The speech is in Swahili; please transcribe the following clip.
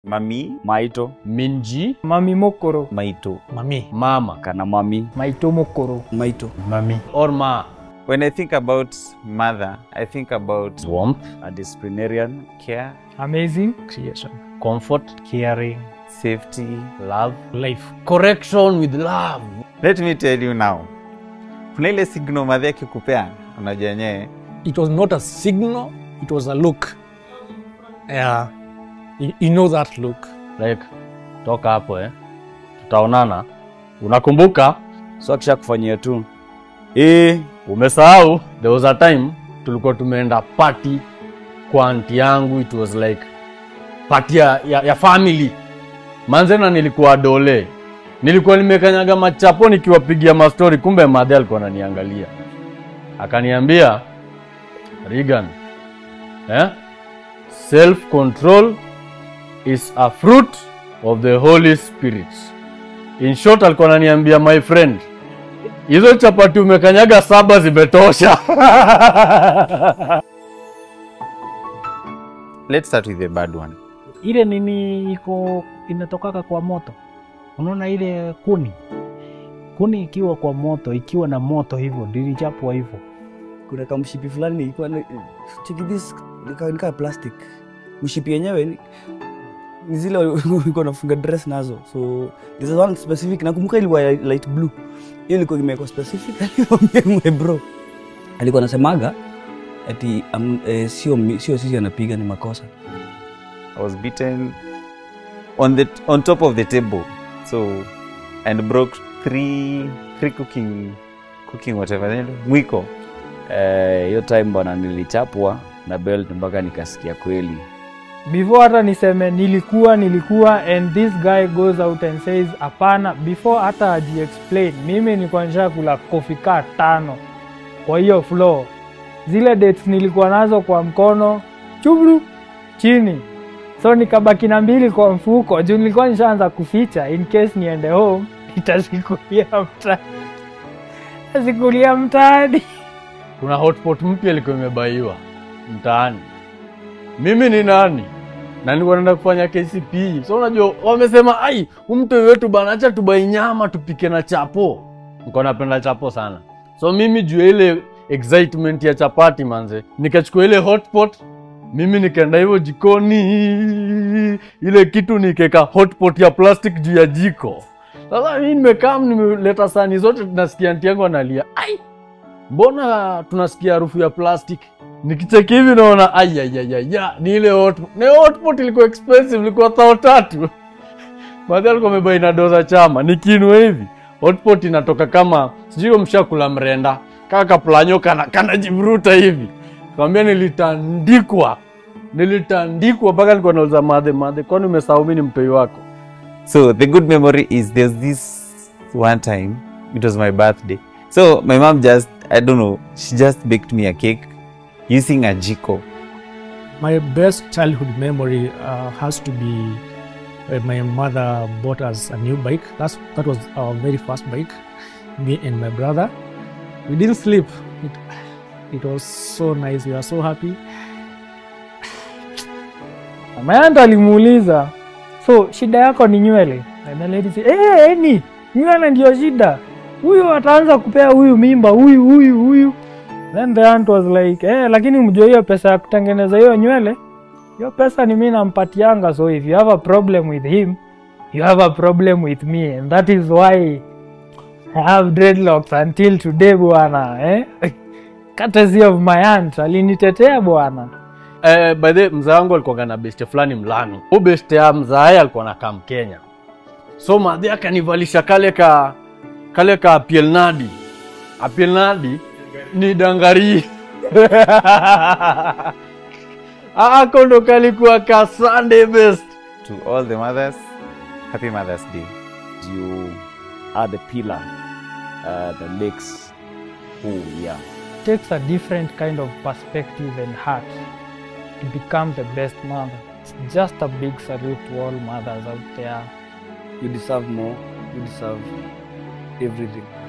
Mami, Maito, Minji, Mami Mokoro, Maito. Mami, Mama, kana mami. Maito Mokoro. Maito. Mami, or Ma. When I think about mother, I think about Warmth, A disciplinarian, care, Amazing. Creation. comfort, caring, safety. love, life. Correction with love. Let me tell you now, kuna ile signal madhi akikupea unajua yenyewe It was not a signal, it was a look. Yeah. You, you know that look. Like, toka hapo eh. Tutaonana. Unakumbuka? so akisha kufanyia tu eh, Umesahau? There was a time tulikuwa tumeenda party kwa anti yangu. It was like party ya, ya, ya family. Manzena nilikuwa dole. Nilikuwa nimekanyaga machapo nikiwapigia mastori, kumbe madhe alikuwa ananiangalia. Akaniambia, Regan, eh? Self control is a fruit of the Holy Spirit. In short alikuwa ananiambia my friend, hizo chapati umekanyaga saba zimetosha. let's start with the bad one ile nini iko inatokaka kwa moto, unaona ile kuni kuni ikiwa kwa moto, ikiwa na moto hivyo ndilichapwa hivyo. Kuna kamshipi fulani ilikuwa ni- cheki this nika, nika plastic. Mshipi yenyewe ni- ni zile ulikuwa unafunga dress nazo. So there's one specific nakumbuka ilikuwa ya light blue. Hiyo ilikuwa imewekwa specific alikwambia mwe bro. Alikuwa anasemaga ati um, eh, sio mi- sio sisi anapiga ni makosa. I was beaten on the on top of the table so and broke three three cooking cooking whatever mwiko eh, hiyo time bwana nilichapwa na belt mpaka nikasikia kweli. Before hata niseme nilikuwa nilikuwa and this guy goes out and says hapana, before hata aji explain, mimi nilikuwa nishakula kofi kaa tano kwa hiyo floor. Zile dates nilikuwa nazo kwa mkono chubru chini, so nikabaki na mbili kwa mfuko juu nilikuwa nishaanza kuficha in case niende home nitazikulia mtaani, tazikulia mtaani. Kuna hotpot mpya ilikuwa imebaiwa mtaani. Mimi ni nani? Na nilikuwa naenda kufanya KCPE. So unajua wamesema ai, umtoi wetu bana, acha tubai nyama tupike na chapo. Niko napenda chapo sana. So mimi juu ya ile excitement ya chapati manze, nikachukua ile hotpot mimi nikaenda hivyo jikoni, ile kitu nikeka hotpot ya plastic juu ya jiko. Sasa mimi nimekaa nimeleta sahani zote, tunasikia anti yangu analia, ai mbona tunasikia harufu ya plastic nikicheki hivi naona ayayayaya ni ile hotpot na hiyo hotpot ilikuwa expensive ilikuwa thao tatu madhi alikuwa amebai na doza chama nikiinua hivi hotpot inatoka kama sijui mshakula mrenda kaka kaplanyo kana kanajivuruta hivi kawambia nilitandikwa nilitandikwa mpaka nilikuwa nauza madhe madhe kwani umesahau mi ni mpei wako so the good memory is there's this one time it was my birthday so my mom just i don't know she just baked me a cake using a jiko My best childhood memory uh, has to be when my mother bought us a new bike. That's that was our very first bike. Me and my brother. We didn't sleep. It, it was so nice. We were so happy. Mama yangu alimuuliza, so shida yako ni nywele? And the lady said, eh, eni nywele ndio shida, huyu ataanza kupea huyu mimba, huyu huyu huyu. Then the aunt was like, eh, lakini mjue hiyo pesa ya kutengeneza hiyo nywele, hiyo pesa ni mimi nampatianga, so if you have a problem with him, you have a problem with me and that is why I have dreadlocks until today bwana, eh? Courtesy of my aunt, alinitetea bwana. Eh, by the way, mzaa wangu alikuwa na beste fulani Mlami. Huyo beste ya mzaaye alikuwa na kam Kenya. So madhi akanivalisha kale ka kale ka pielnadi. A pielnadi ni dangari. Ako ndo kalikuwa ka Sunday best. to all the mothers happy mothers day You are the pillar uh, that makes who we are. takes a different kind of perspective and heart to become the best mother. It's just a big salute to all mothers out there. You deserve more. You deserve everything.